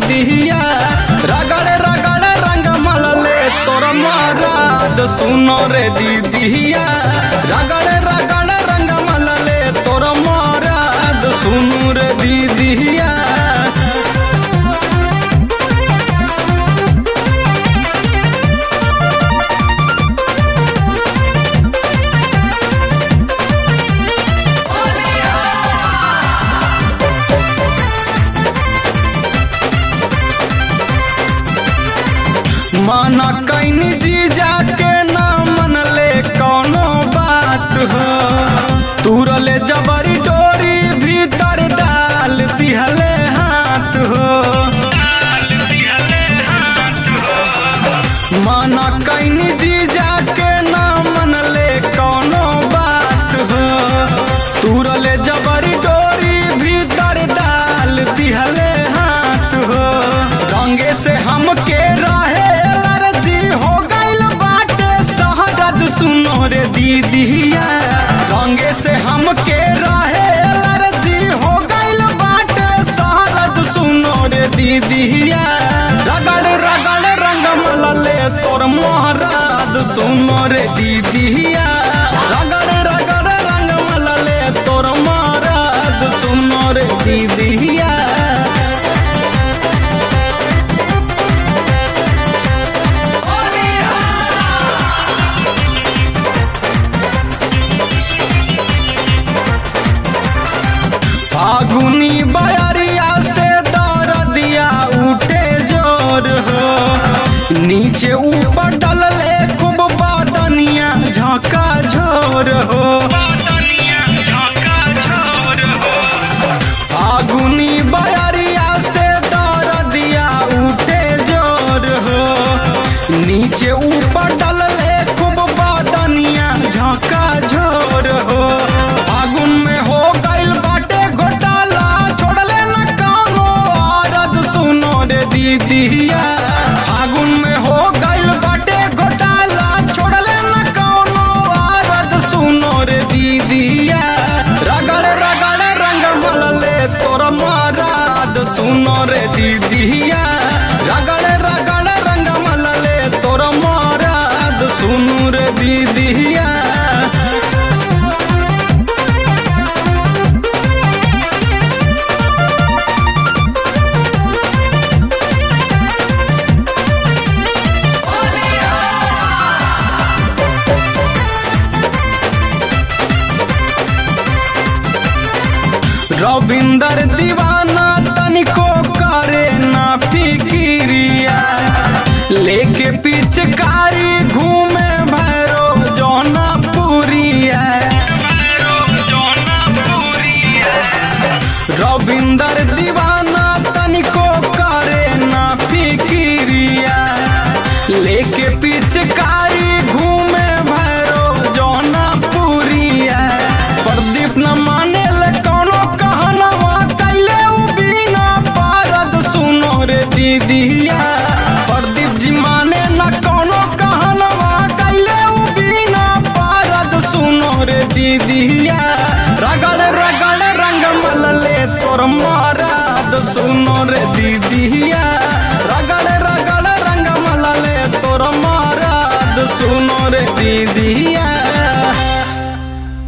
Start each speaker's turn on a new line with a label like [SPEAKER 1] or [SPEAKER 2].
[SPEAKER 1] दीदिया रगड़ रगड़ रंग मलले तोर मराद सुनो रे दीदिया रगड़ रगड़ रंग मलले तोर मराद सुनो रे दीदिया माना कैनी जीजा के ना मनले कौनो बात हो तुरले जबरी डोरी भीतर डाल दिहले हाथ हो माना कैनी जीजा के ना मनले कौनो बात हो तुरले जबरी डोरी भीतर डाल दिहले हाथ हो रंगे से हमके रहे एलर्जी हो गइल बाटे शहरद सुनो रे दीदिया रंगे से हमके रहे एलर्जी हो गइल बाटे शहरद सुनो रे दीदिया रगड़ रगड़ रंग मलले तोर मोहराद सुनो रे दीदिया रगड़ रगड़ रंग मलले तोर मोहराद सुनो रे दीदिया फागुनी बयरिया से दरदिया उठे जोर हो नीचे ऊपर डलले खूब बदनिया झोंका झोर हो फागुनी बयरिया से दरदिया उठे जोर हो नीचे ऊपर डलले खूब बदनिया झोंका झोर हो फागुन में हो गइल बाटे घोटाला छोड़ले न कानो आरद सुनो रे दीदिया फागुन में हो गइल बाटे घोटाला छोड़ले न कानो आरद सुनो रे दीदिया रगड़ रगड़ रंग मलले तोर माराद सुनो रे दीदिया रगड़ रगड़ रंग मलले तोर माराद सुनो रे दीदिया रविंदर दीवाना तनिको करे ना फिकिरिया लेके पिचकारी घूमे भैरो जौना पुरिया रविंदर दीवाना तनिको करे ना फिकिरिया लेके पिचकारी घूमे भैरो जौना पुरिया प्रदीप न माने ले कौनो कहनवा कैले उ बिना पारद सुनो रे दीदिया प्रदीप जी माने न कौनो कहनवा कैले उ बिना पारद सुनो रे दीदिया रगड़ रगड़ रंग मलले तोर माराद सुनो रे दीदिया रगड़ रगड़ रंग मलले तोर माराद सुनो रे दीदिया